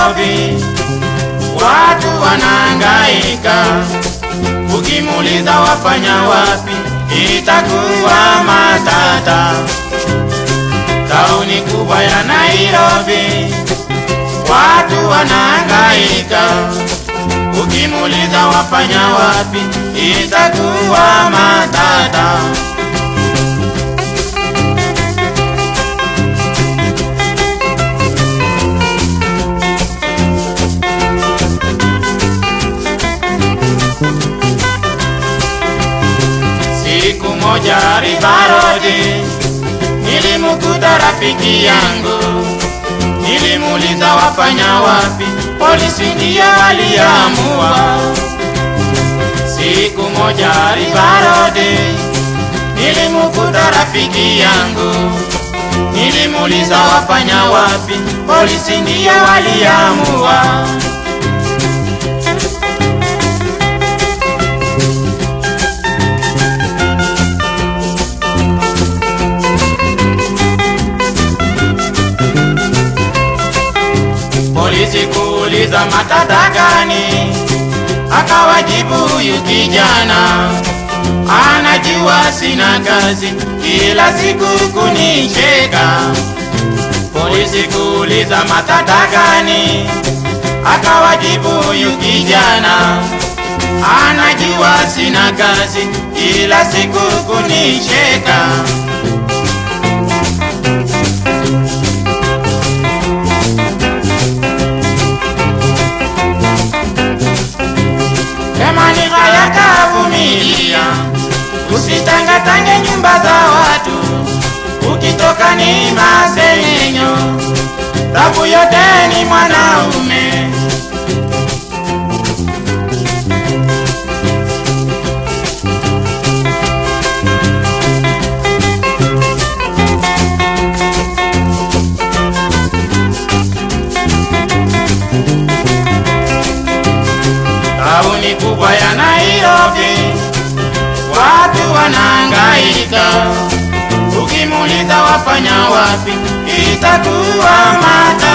Nairobi watu wanahangaika, ukimuuliza wafanya wapi itakuwa matata. Tauni kubwa ya Nairobi watu wanahangaika, ukimuuliza wafanya wapi itakuwa matata. Siku moja Rivarodi nilimkuta rafiki yangu, nilimuuliza wafanya wapi, polisi ndio waliamua. Siku moja Rivarodi nilimkuta rafiki yangu, nilimuuliza wafanya wapi, polisi ndio waliamua. polisi kuuliza matata gani, akawajibu huyu kijana anajua sina kazi, kila siku kunicheka. Polisi kuuliza matata gani, akawajibu huyu kijana anajua sina kazi, kila siku kunicheka. Kama ni haya kavumilia, usitangatange nyumba za watu, ukitoka ni masengenyo, tabu yote ni mwanaume. Tauni kubwa ya Nairobi, watu wanahangaika, ukimuuliza wafanya wapi itakuwa mata